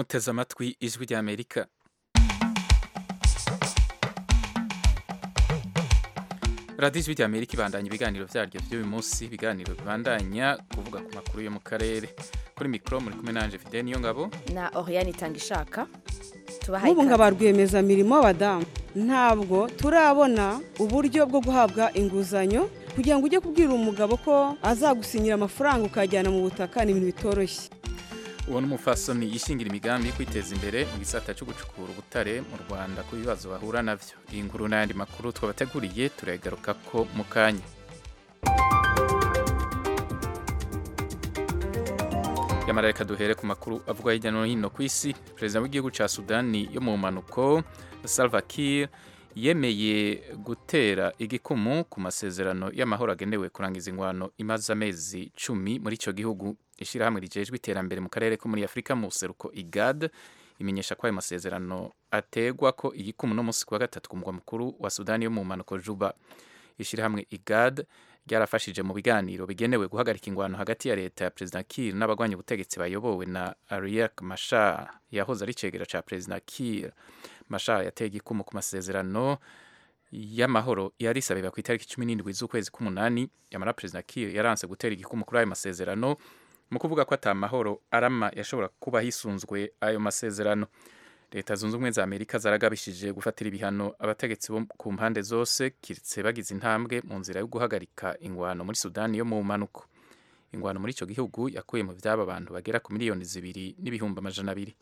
muteze amatwi ijwi ry'amerika radiyo ijwi ry'amerika ibandanya ibiganiro byaryo by'uyu munsi ibiganiro bibandanya kuvuga ku makuru yo mu karere kuri mikoro muri kumwe nanje fide niyo ngabo na Oriane itanga ishaka tubahaye nk'ubu nka ba rwiyemezamirimo b'abadamu ntabwo turabona uburyo bwo guhabwa inguzanyo kugira ngo ujye kubwira umugabo ko azagusinyira amafaranga ukajyana mu butaka ni ibintu bitoroshye uwo ni umufasoni yishingira imigambi yo kwiteza imbere mu gisata cyo gucukura ubutare mu rwanda ku bibazo bahura nabyo iyi nkuru n'ayandi makuru twabateguriye turagaruka ko mu kanya yamara reka duhere ku makuru avuga hirya no hino ku isi perezida w'igihugu cya sudani yo mu mpanuko salva kiir yemeye gutera igikumu ku masezerano y'amahoro agenewe kurangiza ingwano imaze amezi cumi muri icyo gihugu ishyirahamwe rijejwe iterambere mu karere ko muri afurika mu buseruko igad imenyesha ko ayo masezerano ategwa ko igikumu no munsi ku wa gatatu ku mugwa mukuru wa sudani yo mu mpanuko juba ishyirahamwe igad ryarafashije mu biganiro bigenewe guhagarika ingwano hagati ya leta ya perezida Kiir n'abagwanya ubutegetsi bayobowe na Riek Machar yahoze ari cegera ca perezida Kiir Machar yateye igikumu ku masezerano y'amahoro yari isabirwa ku itariki cumi n'indwi z'ukwezi k'umunani yamara perezida Kiir yaranse gutera igikumu kuri ayo masezerano mu kuvuga ko ata mahoro arama yashobora kuba hisunzwe ayo masezerano leta zunze ubumwe za amerika zaragabishije gufatira ibihano abategetsi bo ku mpande zose kiretse bagize intambwe mu nzira yo guhagarika ingwano muri sudani yo mu mpanuko ingwano muri icyo gihugu yakuye mu byaba abantu bagera ku miliyoni zibiri n'ibihumbi amajana abiri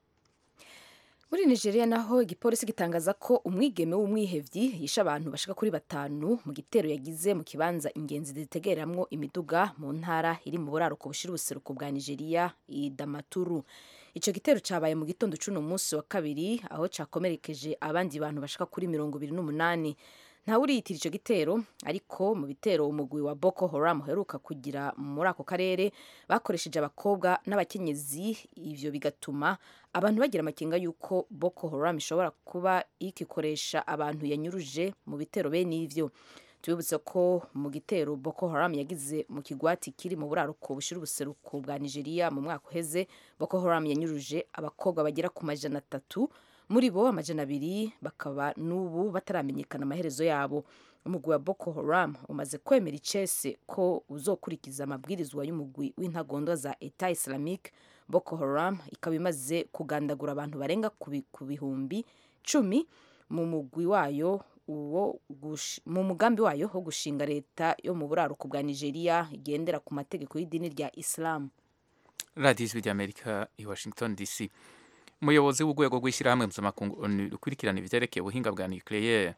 muri nigeria naho igipolisi gitangaza ko umwigeme w'umwihevyi yishe abantu bashika kuri batanu mu gitero yagize mu kibanza ingenzi zitegereramwo imiduga mu ntara iri mu buraruko bushira ubuseruko bwa nigeria idamaturu ico gitero cabaye mu gitondo c'uno munsi wa kabiri aho cakomerekeje abandi bantu bashika kuri mirongo ibiri n'umunani ntawe uriyitira ico gitero ariko mu bitero umugwi wa Boko Haram uheruka kugira muri ako karere bakoresheje abakobwa n'abakenyezi ivyo bigatuma abantu bagira amakenga yuko Boko Haram ishobora kuba ikikoresha abantu yanyuruje mu bitero bene ivyo tubibutse ko mu gitero Boko Haram yagize mu kigwati kiri mu buraruko bushira ubuseruko bwa Nigeria mu mwaka uheze Boko Haram yanyuruje abakobwa bagera ku majana atatu muri bo amajana abiri bakaba n'ubu bataramenyekana amaherezo yabo umugwi wa Boko Haram umaze kwemera icese ko uzokurikiza amabwirizwa y'umugwi w'intagondwa za Etat Islamique Boko Haram ikaba imaze kugandagura abantu barenga ku bihumbi cumi mu mugwi wayo uwo mu mugambi wayo wo gushinga leta yo mu buraruko bwa Nigeria igendera ku mategeko y'idini rya Islam radiyo ijwi ry'amerika i washington dc umuyobozi w'urwego rw'ishyirahamwe mpuzamakungu onu rukurikirana ibyerekeye ubuhinga bwa nucleaire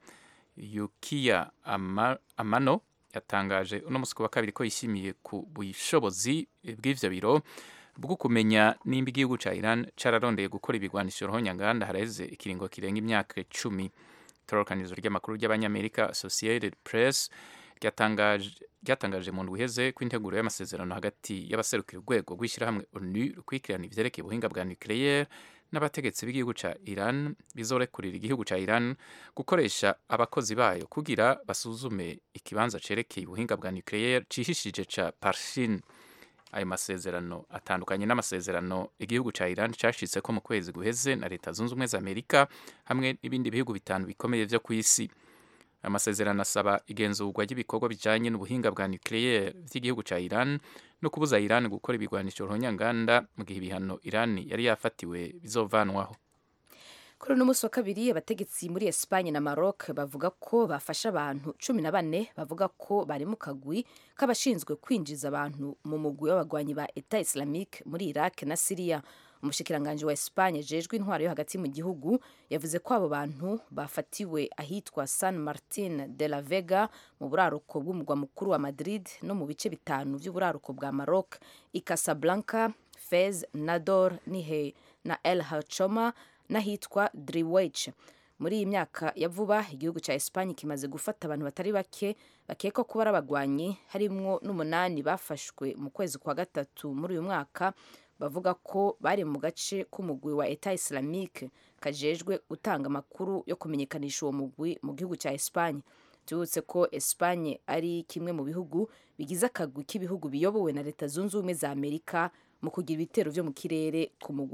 yukiya Ama, amano yatangaje uno munsi wa kabiri ko yishimiye ku bushobozi bw'ivyo biro bwo kumenya nimba igihugu ca Iran cararondeye gukora ibigwanisho ruhonyanganda haraheze ikiringo kirenga imyaka icumi itororokanizo ry'amakuru ry'abanyamerika Associated Press ryatangaje mu ndwi iheze ko integuro y'amasezerano hagati y'abaserukira urwego rw'ishyirahamwe onu rukurikirana ivyerekeye ubuhinga bwa nucleaire n'abategetsi b'igihugu ca Iran bizorekurira igihugu ca Iran gukoresha abakozi bayo kugira basuzume ikibanza cerekeye ubuhinga bwa nucleaire cihishije ca Parshin ayo masezerano atandukanye n'amasezerano igihugu ca Iran cashitseko mu kwezi guheze na leta zunze ubumwe za Amerika hamwe n'ibindi bihugu bitanu bikomeye vyo ku isi amasezerano asaba igenzurwa ry'ibikorwa bijanye n'ubuhinga bwa nucleaire vy'igihugu ca Iran no kubuza Iran gukora ibigwanisho ruhonyanganda mu gihe ibihano Iran yari yafatiwe bizovanwaho kuri uno munsi wa kabiri abategetsi muri Espagne na Maroc bavuga ko bafasha abantu cumi na bane bavuga ko bari mu kagwi k'abashinzwe kwinjiza abantu mu mugwi w'abagwanyi ba Etat Islamique muri Iraq na Syria umushikiranganji wa Espagne jejwe intwaro yo hagati mu gihugu yavuze ko abo bantu bafatiwe ahitwa San Martin de la Vega mu buraruko bw'umugwa mukuru wa Madrid no mu bice bitanu by'uburaruko bwa Maroc i Casablanca Fez Nador Nihe na El Hachoma n'ahitwa Driwech muri iyi myaka ya vuba igihugu cya Espagne kimaze gufata abantu batari bake bakekwa kuba ari abagwanyi harimwo n'umunani bafashwe mu kwezi kwa gatatu muri uyu mwaka bavuga ko bari mu gace k'umugwi wa Etat Islamique kajejwe gutanga amakuru yo kumenyekanisha uwo mugwi mu gihugu cya Espagne tubutse ko Espagne ari kimwe mu bihugu bigize akagwi k'ibihugu biyobowe na leta zunze ubumwe za Amerika mu kugira ibitero vyo mu kirere ku mugwa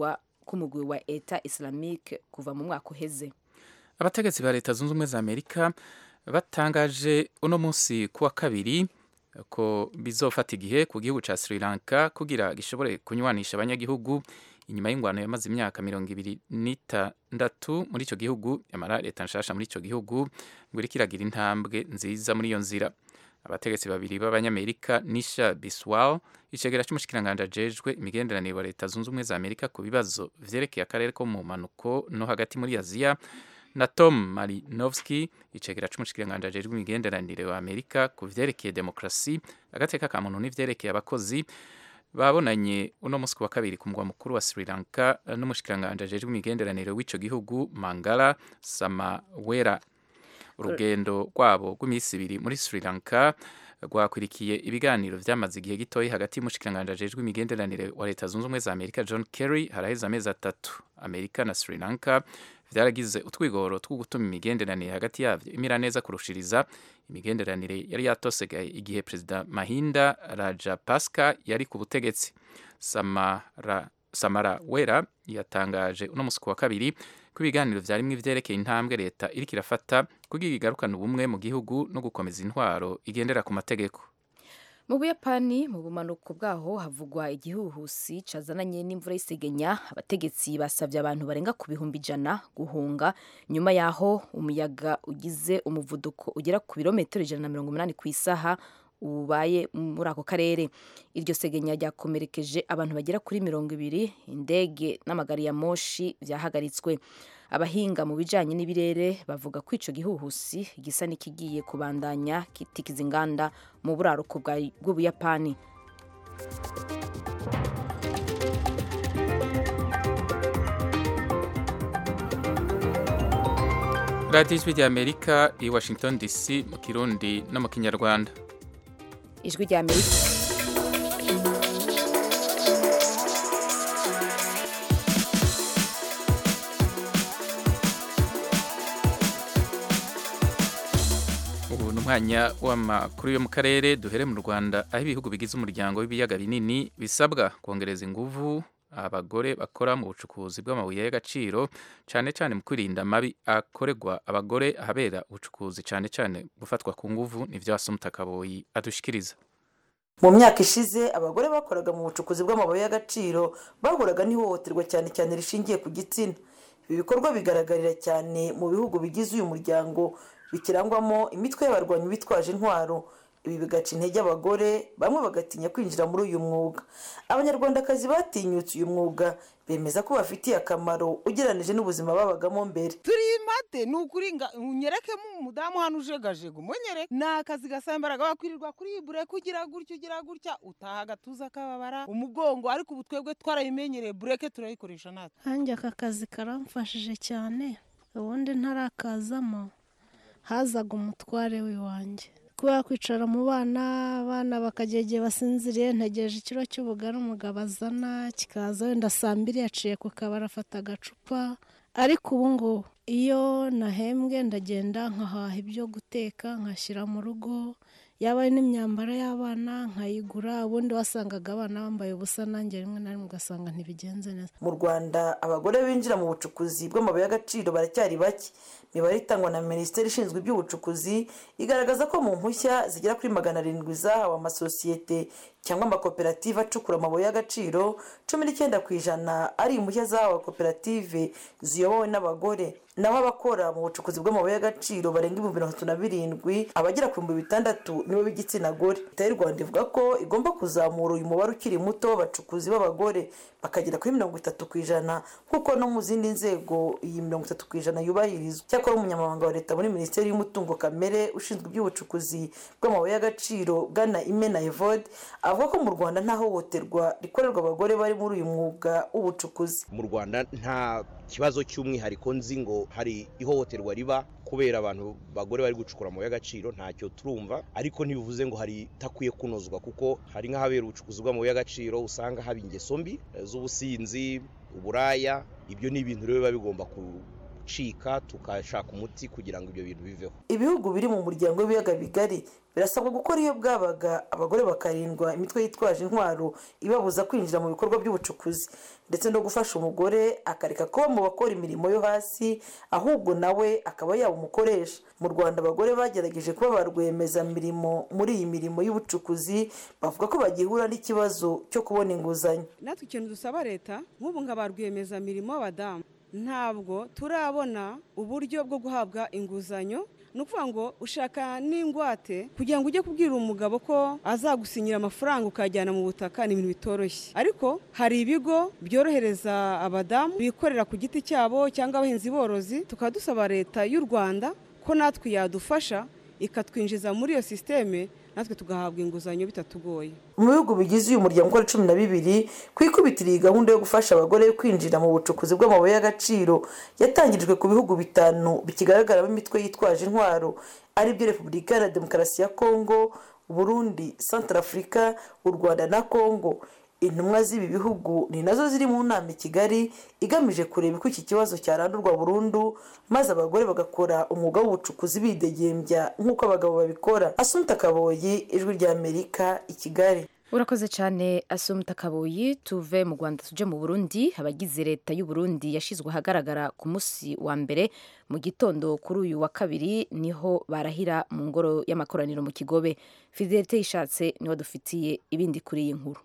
k'umugwi wa eta islamique kuva mu mwaka uheze abategetsi ba leta zunze ubumwe za amerika batangaje uno munsi kuwa kabiri ko bizofata igihe ku gihugu ca Sri Lanka kugira gishobore kunywanisha abanyagihugu inyuma y'ingwano yamaze imyaka mirongo ibiri n'itandatu muri ico gihugu yamara leta nshasha muri ico gihugu ngo iriko iragira intambwe nziza muri iyo nzira abategetsi babiri b'abanyamerika nisha biswal icegera c'umushikiranganje ajejwe imigenderanire wa leta zunze ubumwe za amerika ku bibazo vyerekeye akarere ko mu mpanuko no hagati muri aziya na tom marinovski icegera c'umushikiranganje ajejwe imigenderanire wa amerika ku vyerekeye demokrasi agateka ka muntu n'ivyerekeye abakozi babonanye uno musi wa kabiri ku mugwa mukuru wa Sri Lanka n'umushikiranganje ajejwe imigenderanire w'ico gihugu Mangala Samawera urugendo rwabo rw'iminsi ibiri muri Sri Lanka rwakwirikiye ibiganiro vyamaze igihe gitoyi hagati y'umushikiranganje ajejwe imigenderanire wa leta zunze ubumwe za Amerika John Kerry haraheze amezi atatu Amerika na Sri Lanka vyaragize utwigoro two gutuma imigenderanire hagati yavyo imira neza kurushiriza imigenderanire yari yatosegaye igihe perezida Mahinda Rajapaksa yari ku butegetsi Samara Samara Wera yatangaje uno musi wa kabiri ko ibiganiro vyarimwe ivyerekeye intambwe leta iriko irafata kugira igarukana ubumwe mu gihugu no gukomeza intwaro igendera ku mategeko mu buyapani mu bumanuko bwaho havugwa igihuhusi cazananye n'imvura y'isegenya abategetsi basabye abantu barenga ku bihumbi ijana guhunga nyuma yaho umuyaga ugize umuvuduko ugera ku birometero ijana na mirongo umunani ku isaha ubaye muri ako karere iryo segenya ryakomerekeje abantu bagera kuri mirongo ibiri indege n'amagari ya moshi vyahagaritswe abahinga mu bijanye n'ibirere bavuga ko ico gihuhusi gisa n'ikigiye kubandanya kitikiza inganda mu buraruko bw'ubuyapani radiyo ijwi rya amerika i washington dc mu kirundi no mu kinyarwanda ijwi rya amerika ubu ni umwanya w'amakuru yo mu karere duhere mu rwanda aho ibihugu bigize umuryango w'ibiyaga binini bisabwa kongereza inguvu abagore bakora mu bucukuzi bw'amabuye y'agaciro cyane cyane mu kwirinda amabi akorerwa abagore ahabera ubucukuzi cyane cyane gufatwa ku nguvu nivyo wasumutakaboyi adushikiriza mu myaka ishize abagore bakoraga mu bucukuzi bw'amabuye y'agaciro bahuraga n'ihohoterwa cyane cyane rishingiye ku gitsina ibi bikorwa bigaragarira cyane mu bihugu bigize uyu muryango bikirangwamo imitwe y'abarwanyi bitwaje intwaro ibi bigaca intege abagore bamwe bagatinya kwinjira muri uyu mwuga abanyarwandakazi batinyutse uyu mwuga bemeza ko bafitiye akamaro ugereranije n'ubuzima babagamo mbere turi mate ni ukuri unyerekemo umudamu hano ujegajega umunyereke ni akazi gasaba imbaraga wakwirirwa kuri bure kugira gutya ugira gutya utaha agatuza kababara umugongo ariko ubu twebwe twarayimenyereye bureke turayikoresha natwe hanjye aka kazi karamfashije cyane ubundi ntarakazamo hazaga umutware w'iwanjye kubera kwicara mu bana abana bakagera igihe basinziriye ntegereje ikiro cy'ubugari umugabo azana kikaza wenda saa mbiri yaciye ku kabari afata agacupa ariko ubu ngubu iyo nahembwe ndagenda nkahaha ibyo guteka nkashyira mu rugo yaba ari n'imyambaro y'abana nkayigura ubundi wasangaga abana bambaye ubusa nanjye rimwe na rimwe ugasanga ntibigenze neza mu rwanda abagore binjira mu bucukuzi bw'amabuye y'agaciro baracyari bake imibare itangwa na minisiteri ishinzwe iby'ubucukuzi igaragaza ko mu mpushya zigera kuri magana arindwi zahawe amasosiyete cyangwa amakoperative acukura amabuye y'agaciro cumi n'icyenda ku ijana ari impushya zahawe koperative ziyobowe n'abagore naho abakora mu bucukuzi bw'amabuye y'agaciro barenga ibihumbi mirongo itatu na birindwi abagera ku bihumbi bitandatu nibo b'igitsina gore leta y'u rwanda ivuga ko igomba kuzamura uyu mubare ukiri muto w'abacukuzi b'abagore bakagera kuri mirongo itatu ku ijana nk'uko no mu zindi nzego iyi mirongo itatu ku ijana yubahirizwa cyakora umunyamabanga wa leta muri minisiteri y'umutungo kamere ushinzwe iby'ubucukuzi bw'amabuye y'agaciro bwana imena evode avuga ko mu rwanda nta hohoterwa rikorerwa abagore bari muri uyu mwuga w'ubucukuzi mu rwanda nta kibazo cy'umwihariko nzi ngo hari ihohoterwa riba kubera abantu bagore bari gucukura amabuye y'agaciro ntacyo turumva ariko ntibivuze ngo hari itakwiye kunozwa kuko hari nk'ahabera ubucukuzi bw'amabuye y'agaciro usanga haba ingeso mbi z'ubusinzi uburaya ibyo ni ibintu rero biba bigomba bigacika tukashaka umuti kugira ngo ibyo bintu biveho ibihugu biri mu muryango w'ibiyaga bigari birasabwa gukora iyo bwabaga abagore bakarindwa imitwe yitwaje intwaro ibabuza kwinjira mu bikorwa by'ubucukuzi ndetse no gufasha umugore akareka kuba mu bakora imirimo yo hasi ahubwo nawe akaba yaba umukoresha mu rwanda abagore bagerageje kuba ba rwiyemezamirimo muri iyi mirimo y'ubucukuzi bavuga ko bagihura n'ikibazo cyo kubona inguzanyo natwe ikintu dusaba leta nk'ubu nka ba rwiyemezamirimo b'abadamu ntabwo turabona uburyo bwo guhabwa inguzanyo ni ukuvuga ngo ushaka n'ingwate kugira ngo ujye kubwira umugabo ko azagusinyira amafaranga ukajyana mu butaka ni ibintu bitoroshye ariko hari ibigo byorohereza abadamu bikorera ku giti cyabo cyangwa abahinzi borozi tukaba dusaba leta y'u rwanda ko natwe yadufasha ikatwinjiza muri iyo sisiteme natwe tugahabwa inguzanyo bitatugoye mu bihugu bigize uyu muryango ukora cumi na bibiri ku ikubitiro iyi gahunda yo gufasha abagore kwinjira mu bucukuzi bw'amabuye y'agaciro yatangirijwe ku bihugu bitanu bikigaragaramo imitwe yitwaje intwaro aribyo repubulika iharanira demokarasi ya kongo burundi santarafurika u rwanda na kongo intumwa z'ibi bihugu ni nazo ziri mu nama i kigali igamije kureba uko iki kibazo cyarandurwa burundu maze abagore bagakora umwuga w'ubucukuzi bidegembya nk'uko abagabo babikora asunta kaboyi ijwi ry'amerika i kigali urakoze cyane asumta kaboyi tuve mu rwanda tujye mu burundi abagize leta y'u Burundi yashyizwe ahagaragara ku munsi wa mbere mu gitondo kuri uyu wa kabiri niho barahira mu ngoro y'amakoraniro mu kigobe fidelite yishatse niho dufitiye ibindi kuri iyi nkuru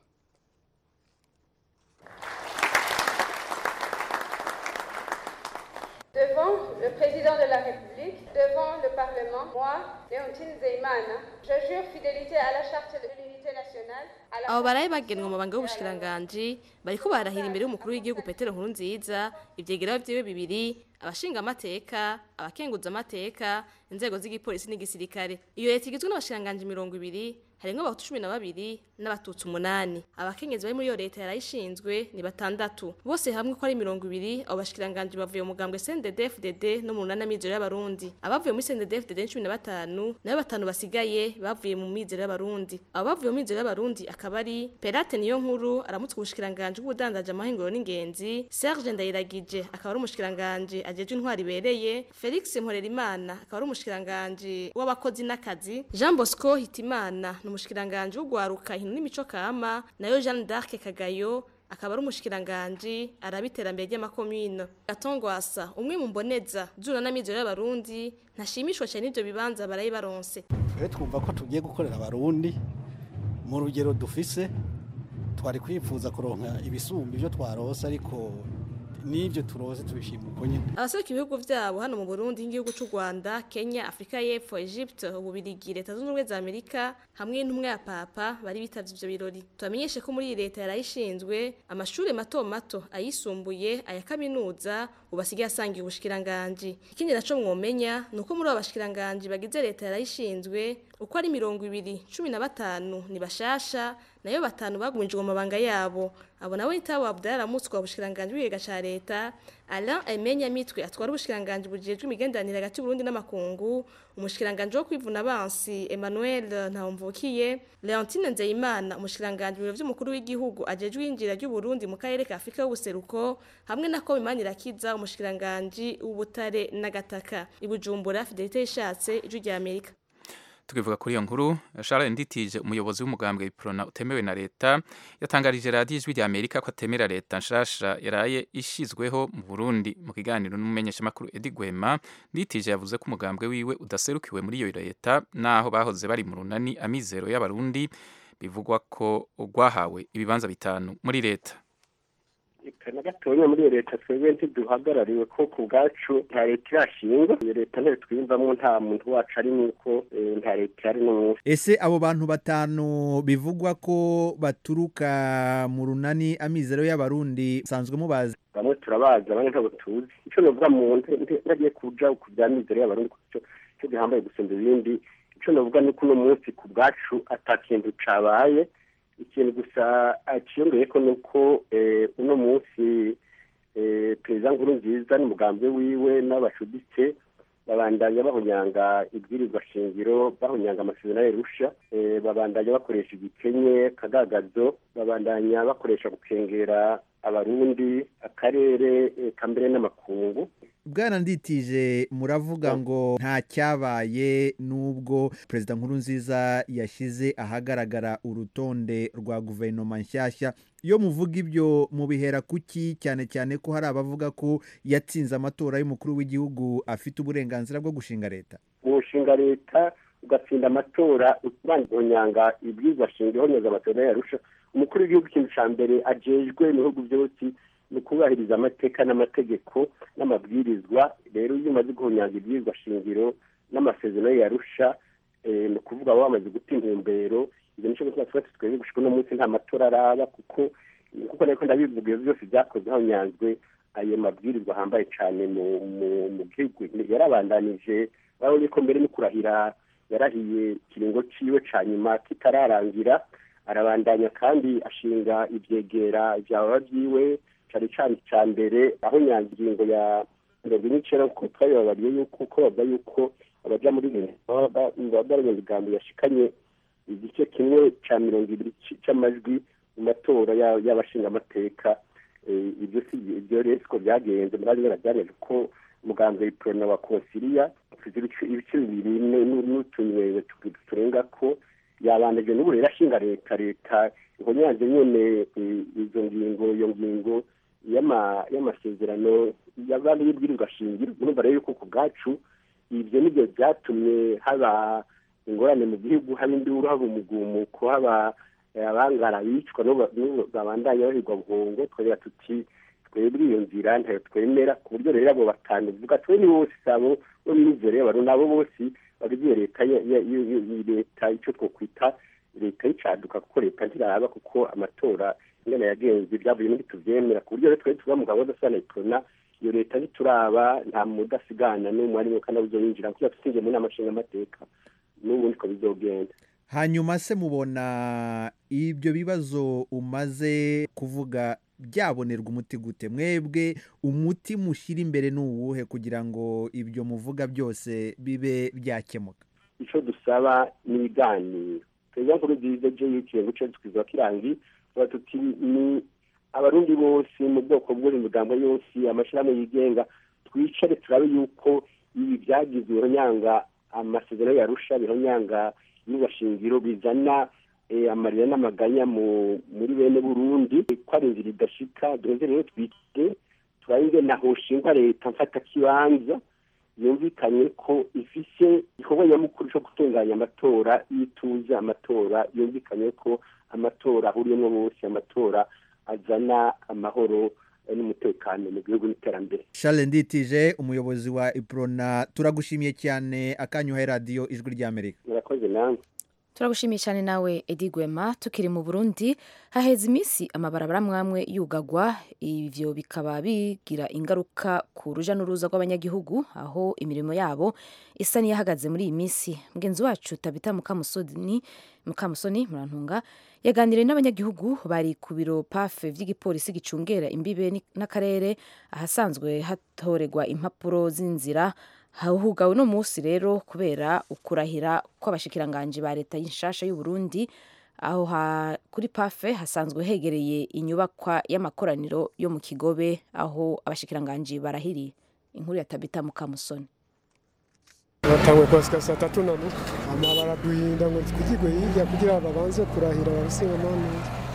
Devant le président de la République, devant le Parlement, moi, Léontine Zeimana, je jure fidélité à la charte de l'unité nationale, à la abo baraye bagenwe mu mabanga y'ubushikiranganji bariko barahira imbere y'umukuru w'igihugu petero nkuru nziza ivyegera vyiwe bibiri abashinga amateka abakenguza amateka inzego z'igipolisi n'igisirikare iyo leta igizwe n'abashikiranganji mirongo ibiri harimwo abahutu cumi na babiri n'abatutsi umunani abakenyezi bari muri iyo leta yarayishinzwe ni batandatu bose hamwe ko ari mirongo ibiri abo bashikiranganji bavuye mu mugambwe CNDD-FDD no mu runana mizero y'abarundi abavuye muri CNDD-FDD ni cumi na batanu nayo batanu basigaye bavuye mu mizero y'abarundi abo bavuye mu mizero y'abarundi akaba ari Perate niyo nkuru aramutse ubushikiranganji bw'ubudandaji amahinguro n'ingenzi Serge Ndayiragije akaba ari umushikiranganji ajejwe intwari ibereye Felix Mporerimana akaba ari umushikiranganji w'abakozi n'akazi Jean Bosco Hitimana ni umushikiranganji w'ugwaruka hino n'imico kama nayo Jeanne d'Arc Kagayo akaba ari umushikiranganji araba iterambere ry'amakomine gatongwasa umwe mu mboneza zura n'amizero y'abarundi ntashimishwa cyane n'ibyo bibanza baraye baronse twe twumva ko tugiye gukorera abarundi mu rugero dufise twari kwifuza kuronka ibisumba ibyo twarose ariko n'ibyo turose tubishima uko nyine abaseruka ibihugu byabo hano mu Burundi nk'igihugu cy'u Rwanda Kenya Afrika y'Epfo Egypte Ububirigi Leta Zunze Ubumwe za Amerika hamwe n'intumwa ya Papa bari bitavye ivyo birori tubamenyeshe ko muri iyi leta yarayishinzwe amashuri mato mato ayisumbuye aya kaminuza ubasigaye asangiye ubushikiranganji ikindi naco mwomenya ni uko muri abo bashikiranganji bagize leta yarayishinzwe uko ari mirongo ibiri cumi na batanu ni bashasha nayo batanu bagumijwe mu mabanga yabo abo nawe nitabo Abdallah aramutswa ubushikiranganji bw'igiga ca leta Alain Emenya Mitwe atwara ubushikiranganji bujejwe imigenderanire hagati y'Uburundi n'amakungu umushikiranganji wo kwivuna abansi Emmanuel Ntawumvukiye Leontine Nzeyimana umushikiranganji mu vy'umukuru w'igihugu ajejwe injira ry'Uburundi mu karere ka Afrika y'ubuseruko hamwe na Komimani Rakiza umushikiranganji w'ubutare n'agataka ibujumbura Fidelite Ishatse ijwi rya Amerika tukivuga kuri iyo nkuru Charles Nditije umuyobozi w'umugambwe Iprona utemewe na leta yatangarije radiyo ijwi rya Amerika ko atemera leta nshasha yaraye ishizweho mu Burundi mu kiganiro n'umumenyeshamakuru Edi Gwema Nditije yavuze ko umugambwe wiwe udaserukiwe muri iyo leta naho bahoze bari mu runani amizero y'abarundi bivugwa ko rwahawe ibibanza bitanu muri leta na gatoya muri iyo leta twebwe ntiduhagarariwe ko ku bwacu nta leta irashingwa iyo leta ntayo twiyumvamo nta muntu wacu ari nuko nta leta ihari n'umunsi ese abo bantu batanu bivugwa ko baturuka mu runani amizero y'abarundi musanzwe mubazi bamwe turabazi abandi ntabwo tuzi icyo navuga mu ntagiye kuja ku bya mizero y'abarundi kuko icyo gihambaye gusumba ibindi icyo navuga ni ko uno munsi ku bwacu ata kintu cabaye ikintu gusa akiyongeye ko ni uko uno munsi perezida nkuru nziza n'umugambi wiwe n'abacuditse babandanya bahunyanga ibwirizwa shingiro bahunyanga amasezerano y'irusha babandanya bakoresha igikenye kagagazo babandanya bakoresha gukengera abarundi akarere kambere n'amakungu bwana nditije muravuga ngo nta cyabaye n'ubwo perezida nkurunziza yashyize ahagaragara urutonde rwa guverinoma nshyashya iyo muvuga ibyo mubihera kuki cyane cyane ko hari abavuga ko yatsinze amatora y'umukuru w'igihugu afite uburenganzira bwo gushinga leta gushinga leta ugatsinda amatora ubangonyanga ibwirizwa shingiro honyoza amatora yarusha umukuru w'igihugu ikintu cya mbere ajejwe mu bihugu byose ni ukubahiriza amateka n'amategeko n'amabwirizwa rero iyo umaze guhonyanga ibwirizwa shingiro n'amasezerano yarusha ni ukuvuga baba bamaze guta intumbero ibyo nicyo gutuma twese twebwe gushika uno munsi nta matora araba kuko kuko ariko ndabivuga ibyo byose byakozwe hahonyanzwe ayo mabwirizwa ahambaye cyane mu gihugu yarabandanije urabona ko mbere no kurahira yarahiye ikiringo ciwe ca nyuma kitararangira arabandanya kandi ashinga ivyegera ivyababa vyiwe cari cane ca mbere aho nyangingo ya mirongo ine n'icenda kuko twabibabariye yuko uko bavuga yuko abaja muri baba bari migambo yashikanye igice kimwe ca mirongo ibiri c'amajwi mu matora y'abashingamateka ibyo si ibyo rero siko byagenze murazi barabyarije ko muganga iprona wa konsiliya ibice bibiri n'utunywero turenga ko yabandaje n'ubu rero ashinga leta leta ihonyanze nyene izo ngingo iyo ngingo y'amasezerano y'abandi y'ibwirizwa shingiro urumva rero yuko ku bwacu ibyo nibyo byatumye haba ingorane mu gihugu haba induru haba umugumuko haba abangara bicwa babandanya bahigwa buhongo twabera tuti twebwe iyo nzira ntayo twemera ku buryo rero abo batanu vuga twe ni bose sabo bo mwizere baro nabo bose bagize leta leta icyo twokwita leta y'icaduka kuko leta ntiraba kuko amatora ingana yagenze byavuye muri tuvyemera ku buryo rero twari tuba mugabo udasana ikona iyo leta ntituraba nta mudasigana n'umwe arimo kandi abuzoyinjira kuko tusinje mu nama nshingamateka n'ubu niko bizogenda hanyuma se mubona ibyo bibazo umaze kuvuga byabonerwa umuti gute mwebwe umuti mushyira imbere ni uwuhe kugira ngo ibyo muvuga byose bibe byakemuka icyo dusaba ni ibiganiro perezida nkuru nziza je yiciye guce twiza kirangi tuba tuti ni abarundi bose mu bwoko bw'uri migambo yose amashyirahamwe yigenga twicare turabe yuko ibi byagize bironyanga amasezerano yarusha bironyanga n'ubashingiro bizana amarira n'amaganya muri bene burundi ko ari inzira idashika duheze rero twite turabe naho shingwa leta mfata kibanza yumvikanye ko ifise igikorwa nyamukuru cyo gutunganya amatora y'ituze amatora yumvikanye ko amatora ahuriyemo bose amatora azana amahoro n'umutekano mu gihugu n'iterambere Charles Nditije umuyobozi wa Iprona turagushimiye cyane akanyuha radiyo ijwi ry'Amerika murakoze namwe turagushimiye cyane nawe edi gwema tukiri mu burundi haheze iminsi amabarabara mwamwe yugagwa ibyo bikaba bigira ingaruka ku ruja n'uruza rw'abanyagihugu aho imirimo yabo isa n'iyahagaze muri iyi minsi mugenzi wacu tabita mukamusoni mukamusoni murantunga yaganiriye n'abanyagihugu bari ku biro pafe by'igipolisi gicungera imbibe n'akarere ahasanzwe hatorerwa impapuro z'inzira hugawe uno munsi rero kubera ukurahira kw'abashikiranganji ba leta y'inshasha y'u Burundi aho kuri pafe hasanzwe hegereye inyubakwa y'amakoraniro yo mu kigobe aho abashikiranganji barahiriye inkuru ya tabita mukamusoni batangwe kwasika saa tatu na nusu ama baraduhinda ngo twigirwe hirya kugira babanze kurahira abasingamana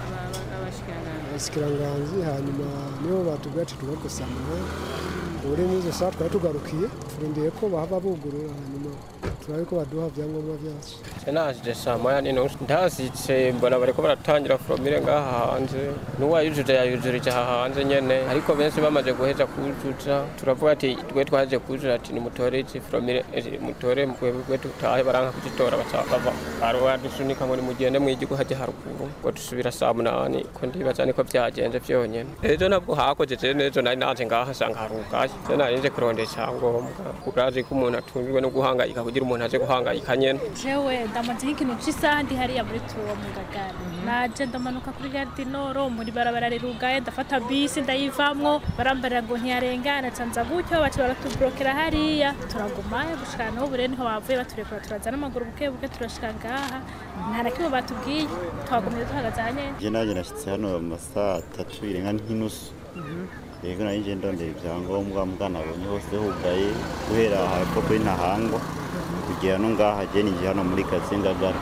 abashikiranganji hanyuma nibo batubwira ati tugakosamira uri muri izo saa twari tugarukiye turindiriye ko bahava bugurura hanyuma turabe ko baduha ibyangombwa byacu naje saa moya n'inusu ndahasitse mbona bariko baratangira foromire ngaha hanze n'uwayujuje yayujurije aha hanze nyene ariko benshi bamaze guheza kujuja turavuga ati twe twaje kujura ati nimutore izi foromire mutore mwebwe tutahe baranka kuzitora bava badusunika ngo nimugende mw'igihugu haje haruguru ngo dusubira saa munani ko ndibaza niko byagenze vyonyene ejo nabwo hakoze je nejo nari naje ngaha sanga harugaye je nari nje kurondera icyangombwa urazi ko umuntu atungirwe no guhangayika kugira umuntu aje guhangayika nyene jewe ndamaze nk'ikintu cy'isaha ndi hariya muri tuwo mu ngagara naje ndamanuka kuri gare noro muri barabara rirugaye ndafata bisi ndayivamwo barambarira ngo ntiyarengana canza gutyo baca baratuburokera hariya turagumayo gushika n'ubu rero niho bavuye baturekura turaza n'amaguru buke buke turashika ngaha nta na kimwe batubwiye twagumye duhagaze aha nyene je naje nashitse hano mu masaha atatu irenga nk'inusu yego nari nje ndondera ibyangombwa mbwa nabonye hose hugaye guhera hepfo kuri ntahangwa kugera no ngaha je ninje hano muri karitsiye ngagara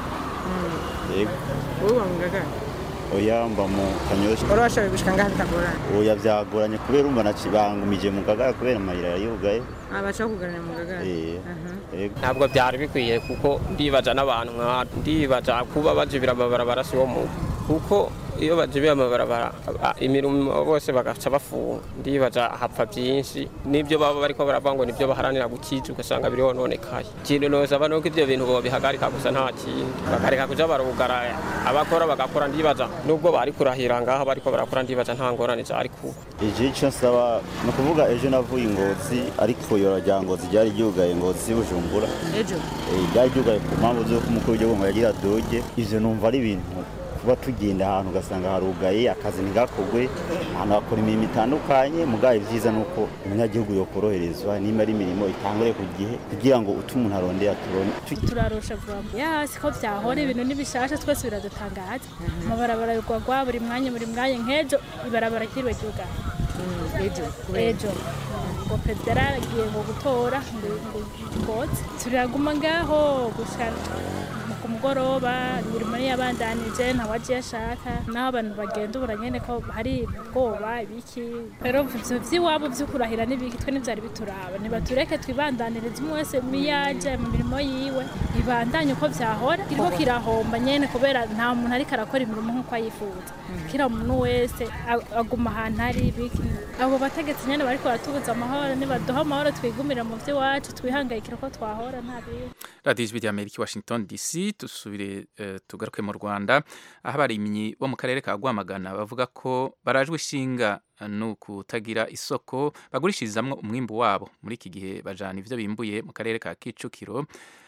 yego wowe uba mu ngagara oya mba mu kanyoshya wari washoboye gushika ngaha bitagorana oya byagoranye kubera umva nacibangumije mu ngagara kubera amayira yari yugaye abaca kuganira mu ngagara Eh, yego ntabwo byari bikwiye kuko ndibaza n'abantu nka ndibaza kuba bajibira amabarabara si wo muntu kuko iyo bajibiye amabarabara aba- imirimo bose bagaca bafunga ndibaza hapfa byinshi n'ibyo baba bariko baravuga ngo nibyo baharanira gukiza ugasanga biri hononekaye ikintu nosaba nuko ibyo bintu bobihagarika gusa nta kindi bakareka kuja barugara abakora bagakora ndibaza nubwo bari kurahira ngaha bariko barakora ndibaza nta ngorane zari kuba ije icyo nsaba ni ukuvuga ejo navuye ingozi ariko yora rya ngozi ryari ryugaye ngozi bujumbura ejo Eh, ryari ryugaye ku mpamvu z'uko umukuru w'igihugu ngo yagira doge ivyo numva ari ibintu kuba tugenda ahantu ugasanga harugaye akazi ntigakogwe ahantu hakora imirimo itandukanye mugaye ibyiza ni uko umunyagihugu yokoroherezwa nimba ari imirimo itangure ku gihe kugira ngo utu umuntu arondera turonde turarusha vuba ya siko byahora ibintu n'ibishasha twese biradutangaza amabarabara yugwagwa buri mwanya buri mwanya nk'ejo ibarabara ryiriwe ryugana ejo ejo ngo perezida yaragiye ngo gutora ngo ngo ngoze turaguma ngaho gusa ku mugoroba imirimo yabandanije ntawagiye ashaka naho abantu bagenda ubura nyene ko hari ubwoba ibiki rero ivyo vy'iwabo vyo kurahira n'ibiki twe ntivyari bituraba ntibatureke twibandanirize umwe wese miyaje mu mirimo yiwe ibandanye uko vyahora kiriko kirahomba nyene kubera nta muntu ariko arakora imirimo nk'uko ayifuza kira muntu wese a- aguma ahantu ari ibiki abo bategetsi nyene bariko baratubuza amahoro nibaduha amahoro twigumire mu vy'iwacu twihangayikira ko twahora nta bindi radiyo ijwi ry'amerika i washington dc dusubire eh, tugaruke mu rwanda aho abarimyi bo mu karere ka rwamagana bavuga ko barajwe ishinga no kutagira isoko bagurishirizamwo umwimbu wabo muri iki gihe bajana ivyo bimbuye mu karere ka kicukiro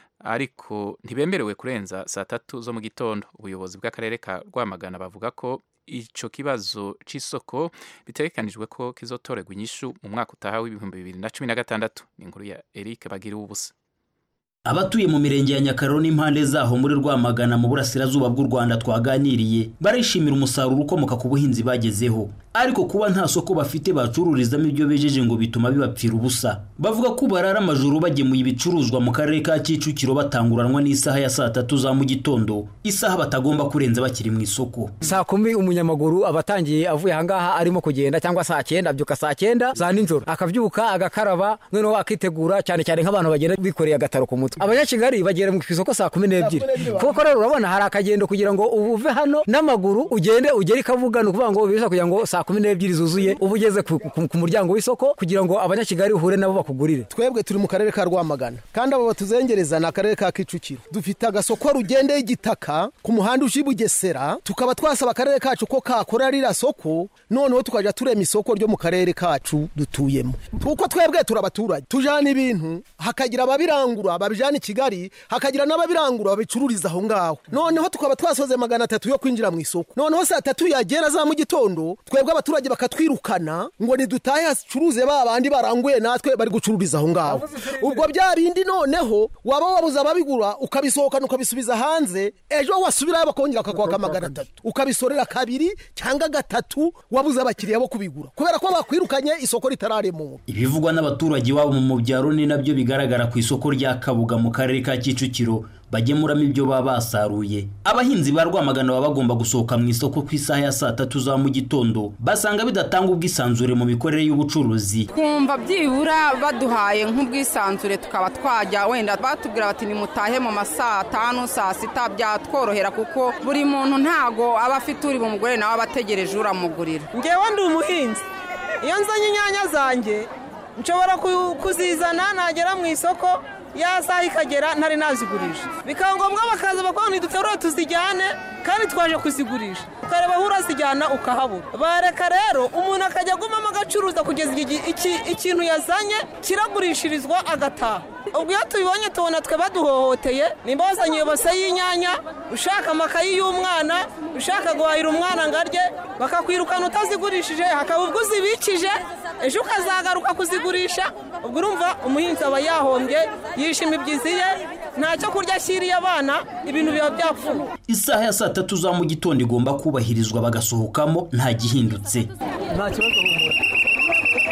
ariko ntibemerewe kurenza saa tatu zo mu gitondo ubuyobozi bw'akarere ka rwamagana bavuga ko ico kibazo c'isoko bitegekanijwe ko kizotorerwa inyishu mu mwaka utaha w'ibihumbi bibiri na cumi na gatandatu ni inkuru ya eric bagira ubusa abatuye mu mirenge ya nyakararo n'impande zaho muri rwamagana mu burasirazuba bw'u rwanda twaganiriye barishimira umusaruro ukomoka ku buhinzi bagezeho ariko kuba nta soko bafite bacururizamo ibyo bejeje ngo bituma bibapfira ubusa bavuga ko barara amajoro bagemuye ibicuruzwa mu karere ka kicukiro batanguranwa n'isaha ya saa tatu za mu gitondo isaha batagomba kurenza bakiri mu isoko saa kumi umunyamaguru aba atangiye avuye ahangaha arimo kugenda cyangwa saa cyenda abyuka saa cyenda za nijoro akabyuka agakaraba noneho akitegura cyane cyane nk'abantu bagenda bikoreye agataro ku mutwe abanyakigali bagera mu isoko saa kumi n'ebyiri kuko rero urabona hari akagendo kugira ngo uve hano n'amaguru ugende ugere i kabuga ni ukuvuga ngo bisa kugira ngo saa kumi n'ebyiri zuzuye uba ugeze ku, ku, ku muryango w'isoko kugira ngo abanyakigali uhure nabo bakugurire twebwe turi mu karere ka rwamagana kandi abo batuzengereza ni akarere ka kicukiro dufite agasoko rugendeye igitaka ku muhanda uje i bugesera tukaba twasaba akarere kacu ko kakora ririya soko noneho tukajya turema isoko ryo mu karere kacu dutuyemo kuko twebwe turi abaturage tujana ibintu hakagira ababirangura babijana i kigali hakagira n'ababirangura babicururiza aho ngaho noneho tukaba twasoze magana atatu yo kwinjira mu isoko noneho saa tatu yagera za mu gitondo twebwe abaturage bakatwirukana ngo nidutahe hacuruze ba bandi baranguye natwe bari gucururiza aho ngaho ubwo bya bindi noneho waba wabuze ababigura ukabisohokana ukabisubiza hanze ejo wasubirayo bakongera bakakwaka magana atatu ukabisorera kabiri cyangwa gatatu wabuze abakiriya bo kubigura kubera ko bakwirukanye isoko ritararemura ibivugwa n'abaturage iwabo mu byaro ni nabyo bigaragara ku isoko rya kabuga mu karere ka kicukiro bagemuramo ibyo baba basaruye abahinzi ba rwamagana baba bagomba gusohoka mu isoko ku isaha ya saa tatu za mu gitondo basanga bidatanga ubwisanzure mu mikorere y'ubucuruzi twumva byibura baduhaye nk'ubwisanzure tukaba twajya wenda batubwira bati nimutahe mu ma saa tanu saa sita byatworohera kuko buri muntu ntago aba afite uri bumugore nawe aba ategereje uramugurira ngewe ndi umuhinzi iyo nzanye inyanya zanjye nshobora ku- kuzizana nagera mu isoko ya saha ikagera ntari nazigurisha bikaba ngombwa bakaza bakubwira ngo ntiduterure tuzijyane kandi twaje kuzigurisha ukareba aho urazijyana ukahabura bareka rero umuntu akajya agumamo agacuruza kugeza igihe iki- ikintu yazanye kiragurishirizwa agataha ubwo iyo tubibonye tubona twe baduhohoteye nimba wazanye iyo base y'inyanya ushaka amakayi y'umwana ushaka guhahira umwana ngo arye bakakwirukana utazigurishije hakaba ubwo uzibikije ejo ukazagaruka kuzigurisha ubwo urumva umuhinzi aba yahombye yishima ibyizi ye nta cyo kurya ashyiriye abana ibintu biba byapfuye isaha ya saa tatu za mu gitondo igomba kubahirizwa bagasohokamo nta gihindutse nta kibazo humura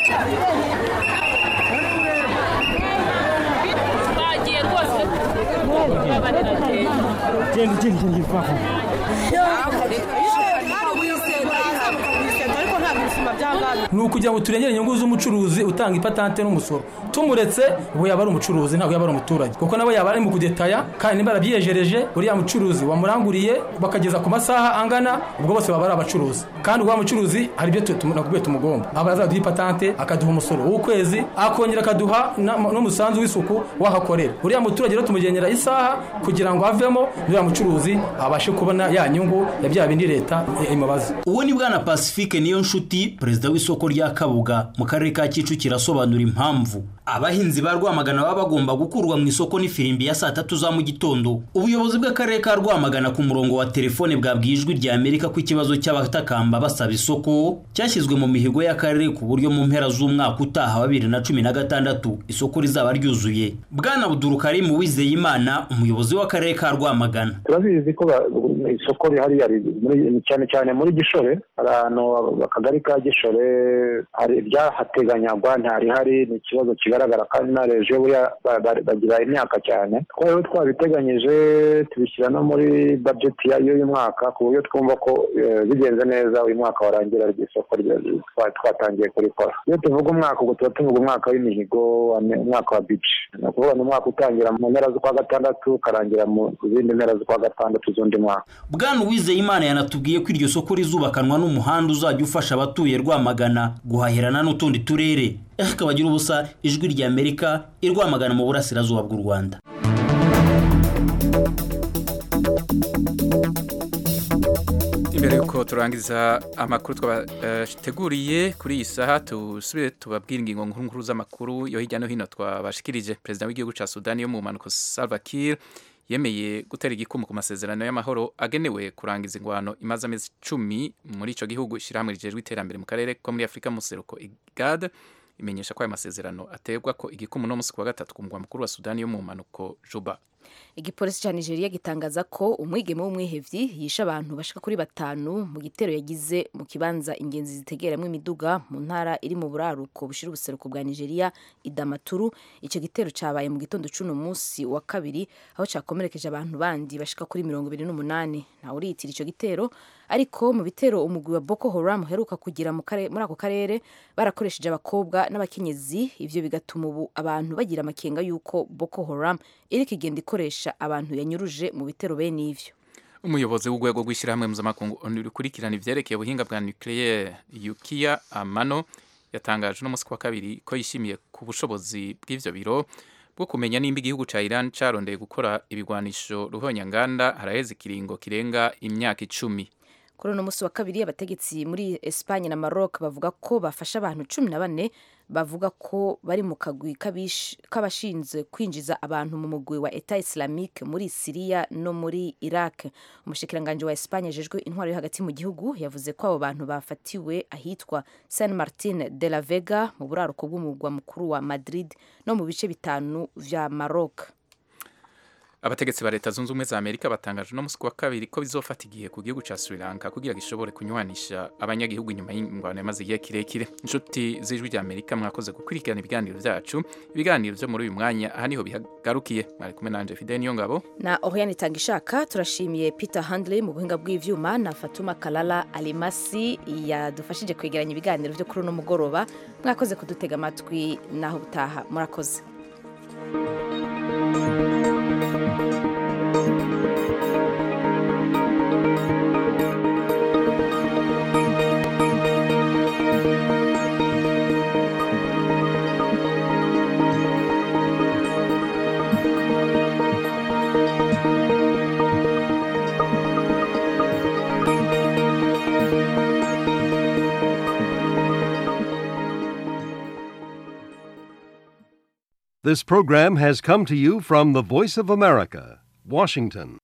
twagiye rwose genda ugenda ugenda vaho ni ukugira ngo turengere inyungu z'umucuruzi utanga ipatante n'umusoro tumuretse ubu yaba ari umucuruzi ntabwo yaba ari umuturage kuko nabo yaba ari mu kudetaya kandi niba yarabyiyejereje uriya mucuruzi wamuranguriye bakageza ku masaha angana ubwo bose baba ari abacuruzi kandi uwa mucuruzi hari ibyo nakubwiye tumugomba aba azaduha ipatante akaduha umusoro w'ukwezi akongera akaduha na- n'umusanzu w'isuku w'ahakorera uriya muturage rero tumugenera isaha kugira ngo avemo uriya mucuruzi abashe kubona ya nyungu ya bya bindi leta imubaza uwo ni bwana pacifique niyo nshuti perezida w'isoko rya kabuga mu karere ka kicukiro asobanura impamvu abahinzi ba rwamagana baba bagomba gukurwa mu isoko n'ifirimbi ya saa tatu za mu gitondo ubuyobozi bw'akarere ka rwamagana ku murongo wa telefone bwabwiye ijwi rya amerika ko ikibazo cy'abatakamba basaba isoko cyashyizwe mu mihigo y'akarere ku buryo mu mpera z'umwaka utaha wa bibiri na cumi na gatandatu isoko rizaba ryuzuye bwana budurukarimu wizeyimana umuyobozi w'akarere ka rwamagana turabizi ko ba- isoko rihari hari muri- cyane cyane muri gishore hari ahantu akagari ka gishore hari ibyahateganyagwa ntarihari ni ikibazo kigaragara kandi na reje buriya ba- ba- bagira imyaka cyane twari twabiteganyije tubishyira no muri bajeti ya- y'uyu mwaka ku buryo twumva ko eh, bigenze neza uyu mwaka warangira iryo soko rya- twa- twatangiye kurikora iyo tuvuga umwaka ubwo tuba tuvuga umwaka w'imihigo wa- umwaka wa bici ni ukuvuga ni umwaka utangira mu mpera z'ukwa gatandatu ukarangira mu zindi mpera z'ukwa gatandatu z'undi mwaka bwana uwizeyimana yanatubwiye ko iryo soko rizubakanwa n'umuhanda uzajya ufasha abatuye rwamagana guhahirana n'utundi turere akabagira ubusa ijwi rya amerika i rwamagana mu burasirazuba bw'u rwanda imbere yuko turangiza amakuru twabateguriye kuri iyi saha tusubire tubabwire ingingo nkuru nkuru z'amakuru yo hirya no hino twabashikirije perezida w'igihugu cya sudani yo mu mpanuka salva kiir yemeye gutera igikumu ku masezerano y'amahoro agenewe kurangiza ingwano imaze amezi icumi muri icyo gihugu ishyirahamwe rijejwe iterambere mu karere ko muri afurika mu seruko igad imenyesha ko aya masezerano aterwa ko igikumu no munsi ku wa gatatu ku mugwa mukuru wa sudani yo mu mpanuko juba igipolisi cya nigeria gitangaza ko umwigeme w'umwihevyi yishe abantu bashika kuri batanu mu gitero yagize mu kibanza ingenzi zitegeramo imiduga mu ntara iri mu buraruko bushira ubuseruko bwa nigeria idamaturu icyo gitero cyabaye mu gitondo c'uno munsi wa kabiri aho cyakomerekeje abantu bandi bashika kuri mirongo ibiri n'umunani ntawe uriyitira ico gitero ariko mu bitero umugwi wa boko haram uheruka kugira mu kare- muri ako karere barakoresheje abakobwa n'abakenyezi ivyo bigatuma ubu abantu bagira amakenga y'uko boko haram iriko igenda ikoresha abantu yanyuruje mu bitero bene ivyo umuyobozi w'urwego rw'ishyirahamwe mpuzamakungu onu rukurikirana ivyerekeye ubuhinga bwa nucleaire yukiya amano yatangaje uno munsi ku wa kabiri ko yishimiye ku bushobozi bw'ivyo biro bwo kumenya nimba igihugu ca iran carondeye gukora ibigwanisho ruhonyanganda haraheze ikiringo kirenga imyaka icumi kuri uno munsi wa kabiri abategetsi muri Espagne na Maroc bavuga ko bafashe abantu cumi na bane bavuga ko bari mu kagwi k'abish- k'abashinzwe kwinjiza abantu mu mugwi wa Etat Islamique muri Syria no muri Iraq umushikiranganji wa Espagne ajejwe intwaro yo hagati mu gihugu yavuze ko abo bantu bafatiwe ahitwa San Martin de la Vega mu buraruko bw'umugwa mukuru wa Madrid no mu bice bitanu vya Maroc abategetsi ba leta zunze ubumwe za amerika batangaje uno munsi ku wa kabiri ko bizofata igihe ku gihugu ca sri lanka kugira gishobore kunywanisha abanyagihugu inyuma y'ingwano yamaze igihe kirekire inshuti z'ijwi rya amerika mwakoze gukurikirana ibiganiro vyacu ibiganiro vyo muri uyu mwanya aha niho bihagarukiye mwari kumwe nanje fide niyo ngabo na Oriane Tangishaka turashimiye Peter Handley mu buhinga bw'ivyuma na Fatuma Kalala Alimasi yadufashije kwegeranya ibiganiro vyo kuri uno mugoroba mwakoze kudutega amatwi naho butaha murakoze This program has come to you from the Voice of America, Washington.